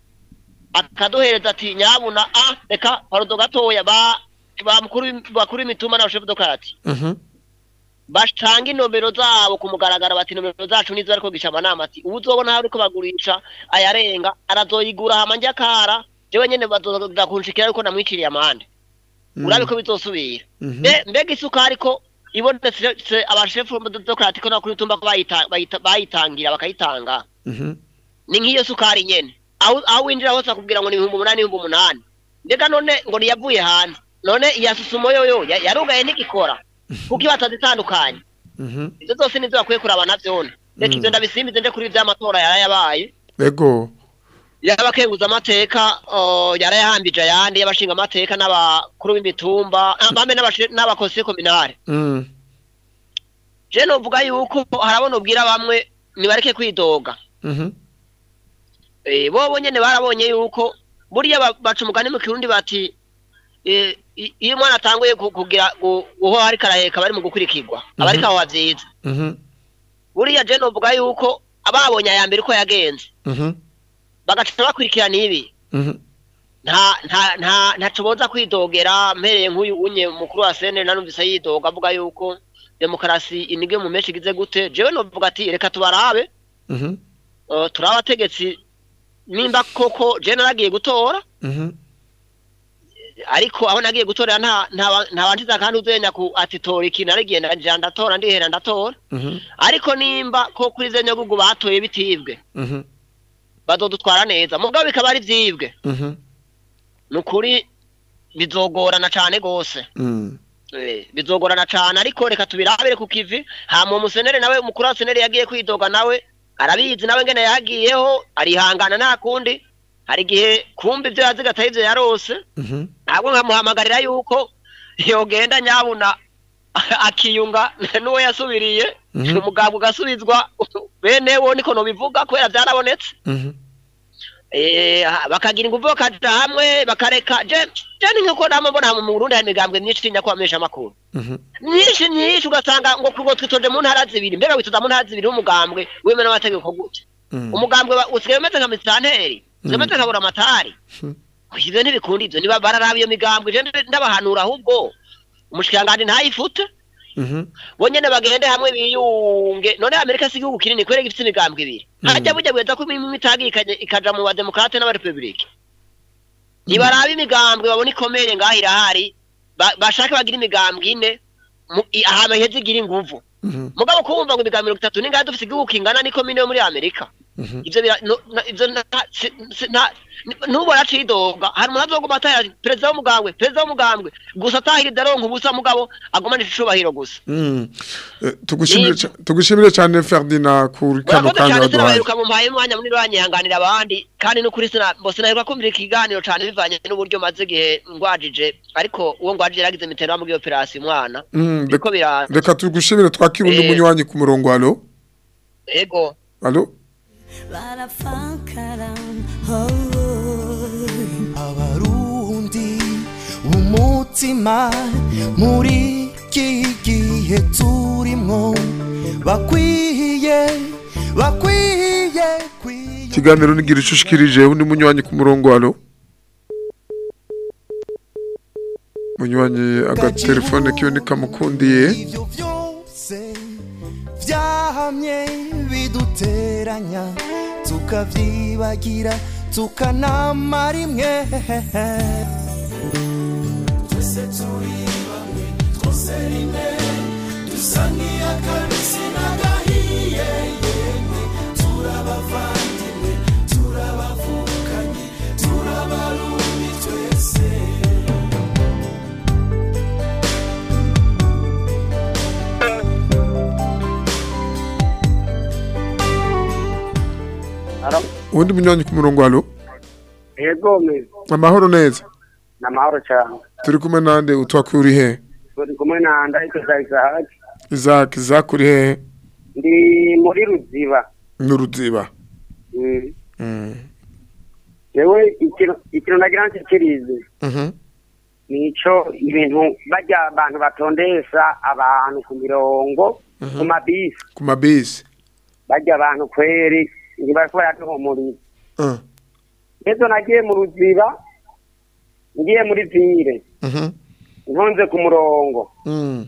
akaduhereza ati nyabuna a reka parodo gatoya ba ba mukuru bakuru imitumba na chef dokati Mhm. batanga inomero zabo ku mugaragaro bati inomero zacu nizo ariko gisha amanama ati ubu uzobona hari ko bagurisha ayarenga arazoyigura hama njya kara jewe nyene bazoza kunshikira ariko namwiciriye amande urabe ko bizosubira Mhm. Mbe- mbega isukari ko ibonetse abashefu demokrati ko nakuri tumba ko bayita- bayita- bayitangira bakayitanga Mhm. ni nk'iyo sukari nyene aho aho winjira hose akubwira ngo ni ibihumbi umunani ibihumbi umunani mbega none ngo niyavuye hanze none iya susumo yoyo ya- yarugaye ntigikora kuko iba atazitandukanye Mhm. ivyo zose nizo bakwiye kuraba navyone reka Mm. ivyo ndabisimbize nje kuri vy'amatora yarayabaye Ego. y'abakenguza amateka uh, yarayahambije ayandi y'abashinga amateka n'abakuru b'imitumba ah, bambe n'abashe- n'abakonseye kominare Mm. je novuga yuko harabona ubwira bamwe nibareke kwidoga Mhm. eh bobo nyene barabonye yuko buriya ba- baca umugani mu kirundi bati eh, i- iyo umwana atanguye ku- kugira gu- guho ariko araheka bari mu gukurikirwa aba ariko aho vyiza Mhm. buriya je novuga yuko ababonye aya mbere uko yagenze Mhm. bagaca bakurikirana ibi Mhm. nta nta nta ntaco boza kwidogera mpereye nk'uyu unye mukuru wa sene nanumvise yidoga avuga yuko demokarasi inige mu menshi igize gute jewe novuga ati reka tubarabe Mhm. uh, turi abategetsi nimba koko je naragiye gutora Mhm. ariko aho nagiye gutorera nta nta nta wantiza kandi uzenya ku ati tora iki naragiye ndaja ndatora ndihera ndatora Mhm. ariko nimba ko kuri ze nyagugu batoye bitibwe Mhm. bazodutwara neza mugabo bikaba ari vyibwe Mhm. nukuri bizogorana cane gose Mm. Eh, bizogorana cane ariko reka tubirabire ku kivi hama umusenere nawe umukuru wa senere yagiye kwidoga nawe arabizi nawe ngene yagiyeho arihangana nta kundi hari igihe kumva ivyo yaziga atari ivyo yarose Mhm. ntabwo nkamuhamagarira yuko yogenda nyabuna akiyunga n'uwo yasubiriye Mhm. umugabo ugasubizwa bene wo niko nobivuga kubera vyarabonetse Mhm. Eh, ha- bakagira inguvu bakaja hamwe bakareka je je ni nkuko namwe mbona mu Burundi hari imigambwe myinshi tinya kwamesha amakuru Mhm. myinshi myinshi ugasanga ngo ngo twitoje mu ntara zibiri mbega witoza mu ntara zibiri w'umugambwe wemewe n'amategeko gute Mm. umugambwe wa- usigaye umeze nka misitanteri usigaye umeze nka buramatari Mhm. ivyo ntibikunda ivyo niba bararaba iyo migambwe je ndabahanura ahubwo umushikiranganji ntayifute Mhm. bo nyene bagende hamwe biyunge none amerika si igihugu kinini kubera gifite imigambwe ibiri Mm. hajya burya bweza ko imwe itagiye ikaja- ikaja mu bademokrate n'abarepublike ntibaraba imigambwe babona ikomeye ngaho irahari ba- bashake bagira imigambwe ine mu- i- ahantu heza igira inguvu Mhm. mugabo kumva ngo imigambi mirongo itatu n'ingahe dufite igihugu kingana n'ikomine yo muri amerika Mhm. ivyo bira- no- na- ivyo nta- si- si- nta- ntubona acidoga hari umuntu azoguma atahira perezida w'umugambwe perezida w'umugambwe gusa atahiriza aronka ubusa mugabo agumanisha icubahiro gusa Mm. Eh, tugushimire ca- tugushimire cyane Ferdinand kuri kano murakoze kanya cyane waduhaye sinabaheruka mu mpaye umwanya munini banyihanganira abandi kandi n'ukuri sina bo sinaheruka kumvira ikiganiro cyane bivanye n'uburyo maze igihe ngwajije ariko uwo ngwajije yaragize mitero muri operasiyo umwana Mm, niko reka- biraza reka tugushimire twakira undi Eh. munywanyi ku murongo alo ego alo barafakara oh. abarundi umutima muri iki gihe turimo bakwiye bakwiye ikiganiro nigira ico ushikirije undi munywanyi ku murongo alo munywanyi agatelefone kiwe nikamukundiye ibyo byose byahamye biduteranya tukavyibagira tukanamara imwe twese turi bamwe twose rimwe dusa nk'iy'akabisi n'agahiye yemwe turabavandimwe turabavukanye turabarundi twese uwundi munywanyi ku murongo alo yego me amahoro neza ni amahoro cyane turi kumwe nande utwakwiye uri he turi kumwe na ndahita isahaki izaki izaki uri hehe ndi muri ruziba n'uruziba Mm. Mm. yewe ikintu ikintu nagira nshikirize Mhm. nico ibintu bajya abantu batondesha abantu ku mirongo ku mabisi ku mabisi bajya abantu kweri ntibariko baraduhumuriza Uh. ejo nagiye mu ruziba ngiye muri vire Mhm. ntonze ku murongo Mm.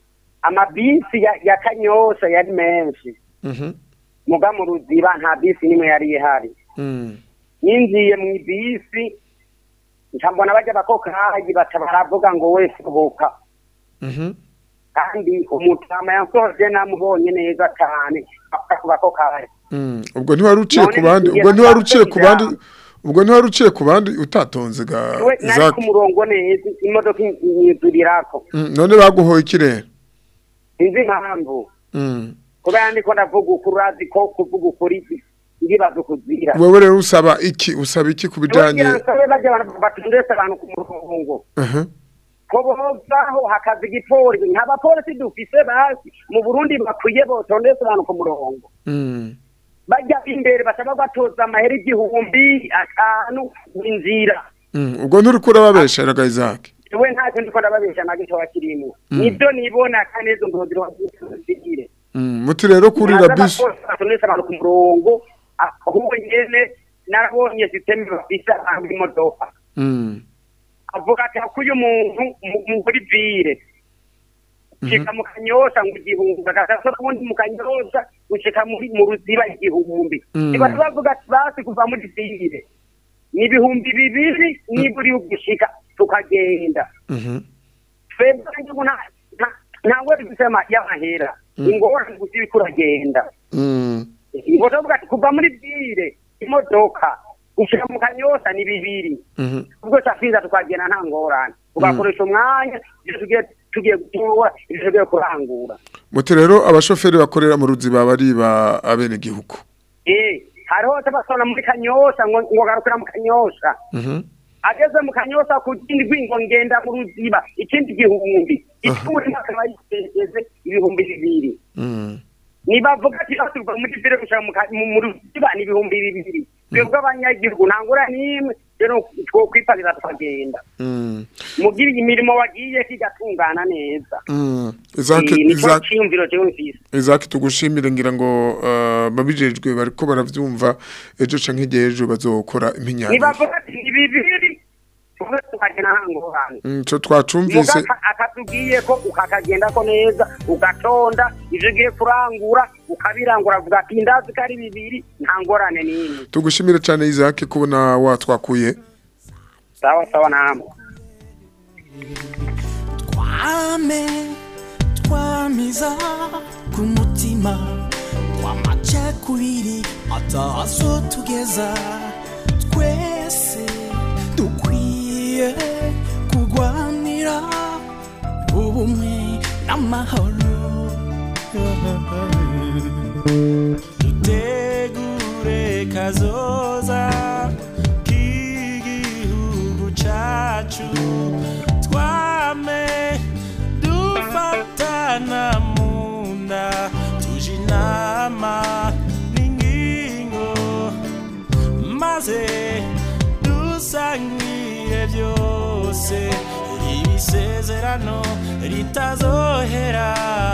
amabisi ya, ya kanyosha yari menshi Mhm. muga mu ruziba nta bisi nimwe yari ihari Mm. yinjiye mu bisi ncambona bajya bakokayi baca baravuga ngo we sohoka Mhm. kandi umutama yansohoje namubonye neza cyane avuga ku bakokayi Mm. ubwo ntiwari uciye None ku bandi ngiye ubwo ntiwari uciye ku kubanza bandi ubwo ntiwari uciye ku bandi utatonze ga we nari ku izaki murongo neza imodoka inyizurirako Mm, none baguhoye ikirere sinzi impamvu Mm. kubera ndiko ndavuga ukuri urazi ko kuvuga ukuri ndibaza ukuzira wewe rero usaba iki usaba iki ku bijanye Kugira nsabe bajya abantu batondetse abantu ku murongo Mhm. ko bozaho hakaza igipolisi nta bapolisi dufise basi mu burundi bakwiye botondetse abantu ku murongo Mm. bajya imbere basaba batoza amahera igihumbi atanu inzira Mm. ubwo nturiko urababesha raga izaki we ntacyo ndiko ndababesha na gitoya kirimo Mm. nibyo nibona kandi izo ndoziro zigire Mm. muti rero kurira bisi batondetse abantu ku murongo ahubwo nyene narabonye sisiteme bafise abantu imodoka Mm. avuga ati akuye umuntu mu- mu- muri vire kika mu kanyosha ngo igihumbi agasaso ubundi mu kanyosha gushika muri mu ruziba igihumbi Mm. niba bavuga ati basi kuva muri sire ni ibihumbi bibiri niba uri gushika tukagenda Mhm. twebwe ngibu nta- nta- ntawe gusema y'amahera Mm. ingorane gusa iriko uragenda Mm. ngo tuvuga ati kuva muri bire imodoka gushika mu kanyosa ni bibiri Mhm. ubwo twafinza tukagenda nta ngorane tugakoresha umwanya ibyo tugiye tugiye gutora ibyo tugiye kurangura muti rero abashoferi bakorera mu ruziba bariba abenegihugu eh hariho tabasona muri kanyosha ngo ngo garukira mu kanyosha Mhm. ageze mu kanyosa ku kindi rwingo ngenda mu ruziba ikindi gihumbi ishuri akaba yiteze ibihumbi bibiri Mm. nibavuga ati baturuka muri bire gushaka mu ka- mu- mu ruziba ni ibihumbi bibiri twebwe abanyagihugu nta ngora n'imwe rero twokwiparira tukagenda Mm. mugira imirimo wagiye kigatungana neza Mm. Isaac Eh, nico Isaac ciyumviro jewe mfise Isaac tugushimire ngira ngo uh, babijejwe bariko baravyumva ejo canke igihe ejo bazokora impinyanya nibavuga ati ni bibiri tuve tukagenda nta ngorane Mm, ico twacumvise Muga akatubwiye ko ukakagenda ko neza ugatonda ivyo ugiye kurangura ukabirangura avuga ati ndazi ko ari bibiri nta ngorane n'imwe tugushimire cane Isaac kubona watwakuye sawa sawa namwe twame twamiza ku mutima w'amacakubiri atazo tugeza twese dukwiye kurwanira ubumwe n'amahoro dutegure kazoza k'igihugu cacu twame dufatana mu nda tuje inama n'ingingo maze dusangire byose ibisezerano ritazohera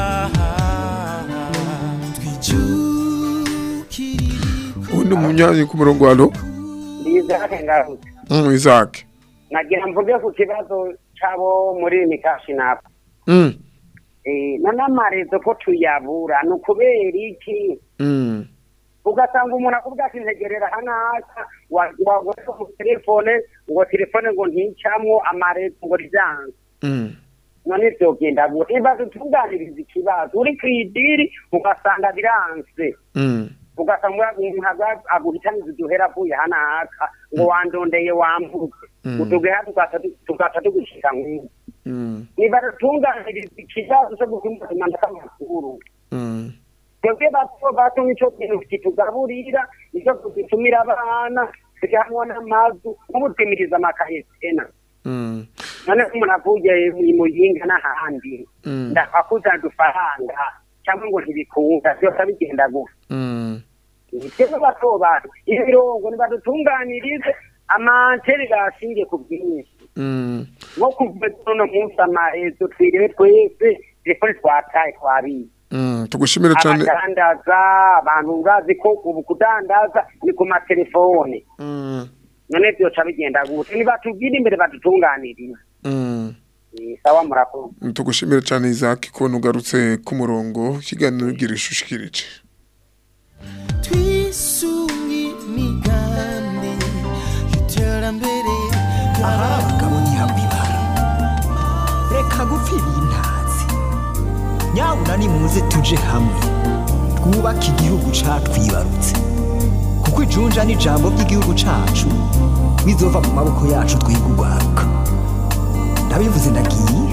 undi munyanyi ku murongo walo ndizake ngarutse mm, Isaac nagira mvuge ku kibazo c'abo muri mikashinapo mm. Eh, none amarezo ko tuyabura ni ukubera iki Mm. ugasanga umuntu akubwira ati ntegerera hanaka wagore mu telefone ngo telefone ngo nticamwo amarezo ngo ryanze Mm. none vyogenda gute ibaze tuganiriza ikibazo uri kwidiri ugasanga biranse Mm. ugasanga umuntu agwa- aguhitaniza uduhera avuye hanaka ngo wandondeye wambuze Mm. utugeha tugata tugushika nk'ubu Mm. nibatunganiriza ikibazo cyo guhimbaza k'amakuru Mm. twebwe bato bato nico kintu kitugaburira nico kugitumira abana tugahamwa n'amazu nk'ubutwimiriza amakaye tena Mm. none ko umuntu avuye muyinga n'ahandi Mm. ndakakuzana udufaranga cyangwa ngo ntibikunda byose bigenda gusa Mm. twebwe bato bato ibirongo nibadutunganirize amanteri gashingiye ku bwinshi Mm. nko kuva uno munsi amahezo twiriwe twese telefone twataye twabiye Mm. tugushimire cane abadandaza abantu urazi ko ubu kudandaza ni ku matelefone Mm. none vyoca bigenda gute nibatubwire imbere badutunganirize Mm. Eh, sawa murakoze tugushimire cane Isaac kubona ugarutse ku murongo ikiganiro gira ishushikirije twisunge imigambi y'iterambere ahari abagabo ntihabibara reka gupfira intazi nyabuna nimuze tuje hamwe twubake igihugu catwibarutse kuko ijunja n'ijambo ry'igihugu cacu bizova mu maboko yacu twiga urwaruka ndabivuze ndagiye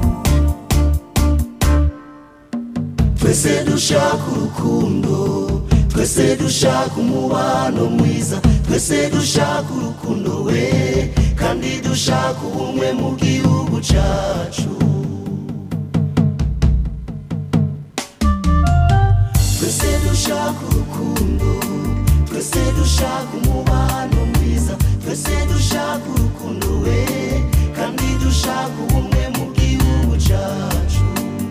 twese dushaka urukundo twese dushaka umubano mwiza twese dushaka urukundo we kandi dushaka ubumwe mu gihugu cacu twese dushaka urukundo twese dushaka umubano mwiza twese dushaka urukundo we kandi dushaka ubumwe mu gihugu cacu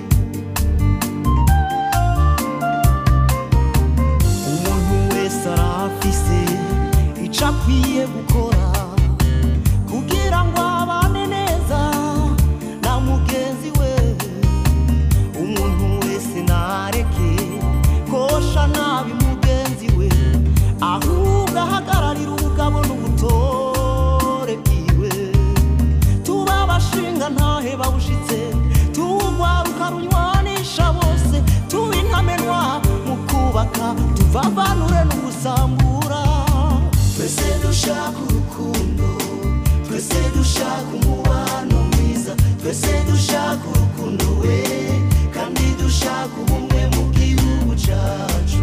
umuntu wese arafise ico akwiye gukora kugira ngo abane neza na mugenzi we umuntu wese nareke kosha tuvavanure n'ugusambura twese dushaka urukundo twese dushaka umubano mwiza twese dushaka urukundo we kandi dushaka ubumwe mu gihugu cyacu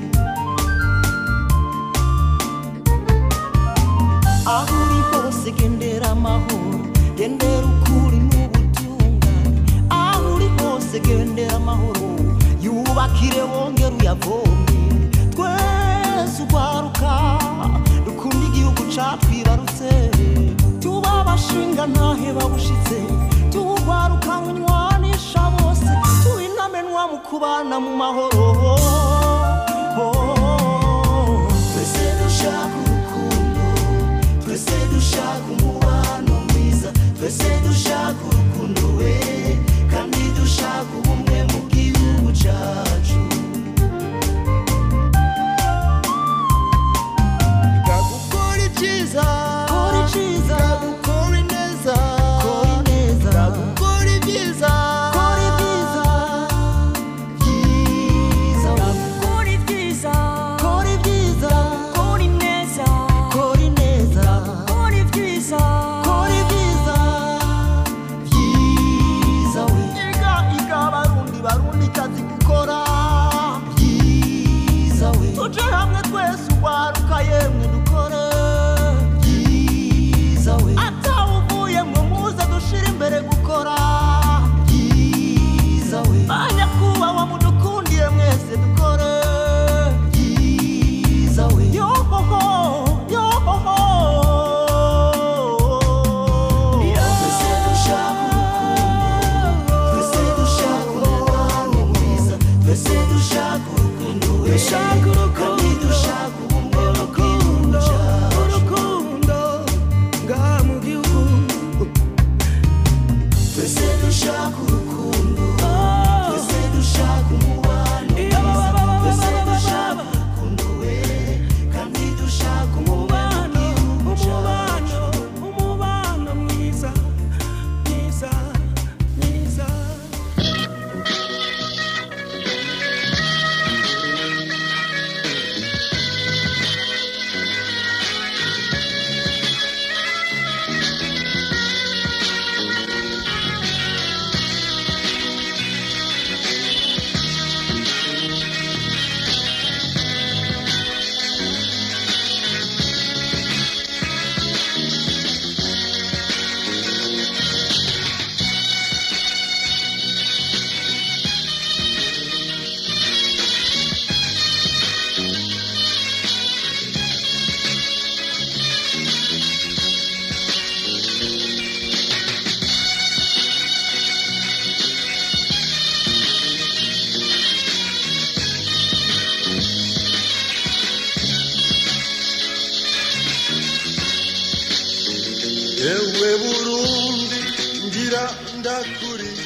aho uri hose gendera amahoro gendera ukuri n'ubutungane aho uri hose gendera amahoro yubakire wongere uyavome twese urwaruka dukunda igihugu catwibarutse tuba abashinga ntahe babushitse tuwugwaruka munywanisha bose tuinamenwa mu kubana mu mahoro twese dushaka urukundo twese dushaka umubano mwiza twese dushaka urukundo we kandi dushaka ubumwe mu gihugu cyacu gukora ibyiza kora ibyiza gukora ineza kora ineza gukora ibyiza kora ibyiza byiza Kora ibyiza kora ibyiza kora ineza kora ineza kora ibyiza kora ibyiza byiza we iga iga barundi barundi kazi gukora byiza we tuje hamwe twese urwaruka yemwe dukore byiza we atawuvuye mwe muze dushira imbere gukora byiza we banyakubahwa mudukundiye mwese dukore byiza we yohoho yohoho twese dushaka urukundo twese dushaka umubano mwiza twese dushaka urukundo we kandi dushaka ubumwe mu gihugu cyacu urukundo ngaha mu gihugu twese dushaka urukundo twese dushaka umubano mwiza twese dushaka urukundo we kandi dushaka umubano umubano umubano mwiza mwiza mwiza ewe burundi ngira ndakuririmba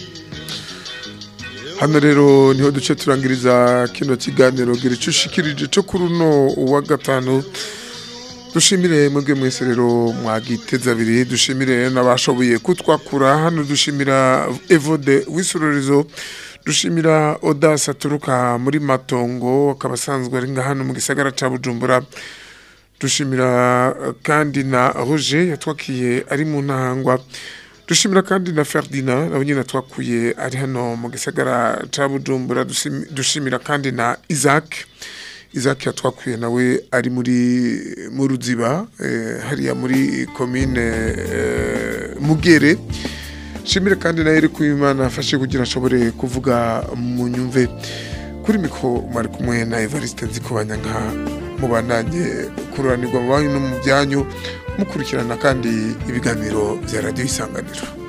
hano rero niho duce turangiriza kino kiganiro gira icyo ushikirije cyo kuri uno wa gatanu dushimire mwebwe mwese rero mwagiteza abiri dushimire n'abashoboye kutwakura hano dushimira evode w'isororizo dushimira odasi aturuka muri matongo akaba asanzwe ari nga hano mu gisagara cya bujumbura dushimira eh, kandi na roger yatwakiye ari mu ntahangwa dushimira kandi na ferdinand nawe nyine twakuye ari hano mu gisagara cya bujumbura dushimi- dushimira kandi na isaac isaac yatwakuye nawe ari muri mu ruziba eh, hariya muri komine eh, mugere shimire kandi na Eric Uwimana afashe kugira ashobore kuvuga mu nyumve kuri mikro mwari kumwe na Evariste Nzikubanya nka mubandanye kururanirwa mu banyu no mu byanyu mukurikirana kandi ibiganiro bya radio isanganiro